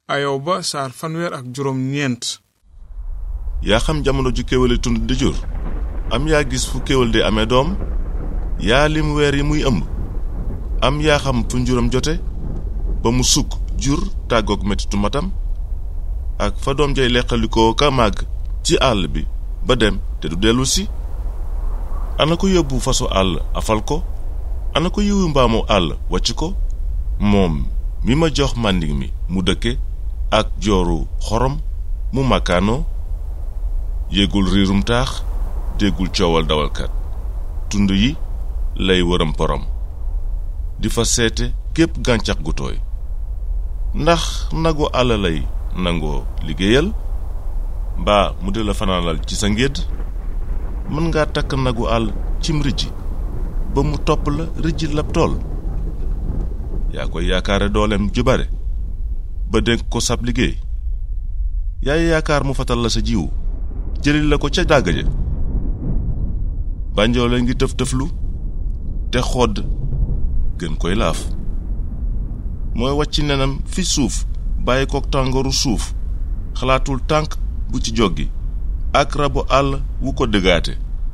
ayoba saar fanweer ak juróom ñeent yaa xam jamono ju kéwéli tund di jur am yaa gis fu kéwél di amee doom yaa lim weer yi muy ëmb am yaa xam fu njuram jote ba mu sukk jur tàggook mettitu matam ak fa doom jay leqalikoo ka màgg ci àll bi ba dem te du dellu si ana ko yóbbu fasu àll afal ko ana ko yiwu mbaamu àll wàcc ko moom mi ma jox màndig mi mu dëkke ak jooru xorom mu màkkaanoo yégul riirum taax déggul coowal dawalkat tund yi lay wëram porom di fa seete gépp gàncax gu tooy ndax nagu àll lay nangoo liggéeyal mbaa mu di la fanaanal ci sa ngédd mën ngaa takk nagu àll cim rijji ba mu topp la rijji lab tool yaa koy yaakaare dooleem ju bare ba dénk ko sab liggéey yaay yaakaar mu fatal la sa jiwu jëlil la ko ca dàgg ja bànjoole ngi tëf tëflu te xodd gën koy laaf mooy wàcc nenam fi suuf bàyyi kook tàngooru suuf xalaatul tànk bu ci joggi ak rabu àll wu ko dëggaate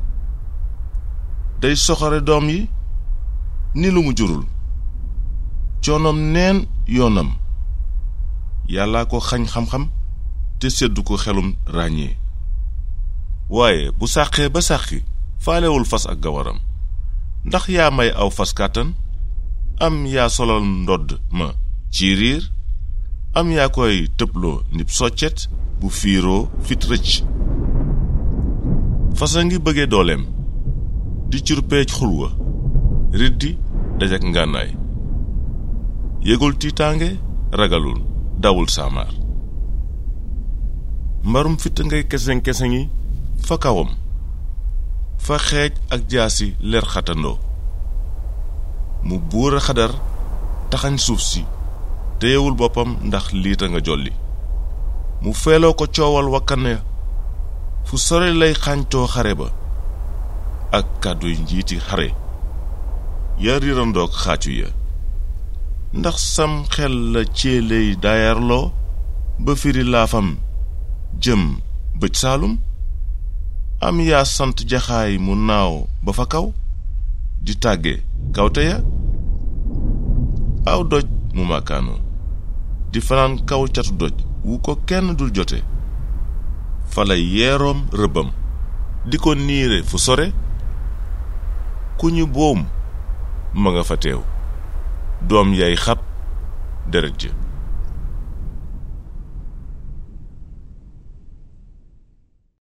day soxore doom yi ni lu mu jurul coonoom neen yoonam yàllaa ko xañ xam-xam te séddu ko xelum ràññee waaye bu sàqee ba sàqi faalewul fas ak gawaram ndax yaa may aw fas kàttan am yaa solal ndodd ma ci riir am yaa koy tëbloo nib soccet bu fiiroo fit rëcc fas a ngi bëgge dooleem di curpeej xulwa riddi dajak ngànnaay yëgul tiitaange ragalul dawul saamaar mbarum fitt ngay keseng kesengi fa kawam fa xeej ak jaasi leer xatandoo mu buur a xadar taxañ suuf si téyewul boppam ndax liita nga jolli mu feeloo ko coowal wakkan ya fu sore lay xàñtoo xare ba ak kàdduy njiiti xare ya rirandoog xaacu ya ndax sam xel la céeley daayarloo ba firi laafam jëm bëj saalum am yaa sant jaxaay mu naaw ba fa kaw di tàgge kawte ya aw doj mu màkkaanoo di fanaan kaw catu doj wu ko kenn dul jote fala yeeroom rëbbam di ko niire fu sore ku ñu boom ma nga fa teew doom yay xab deret ja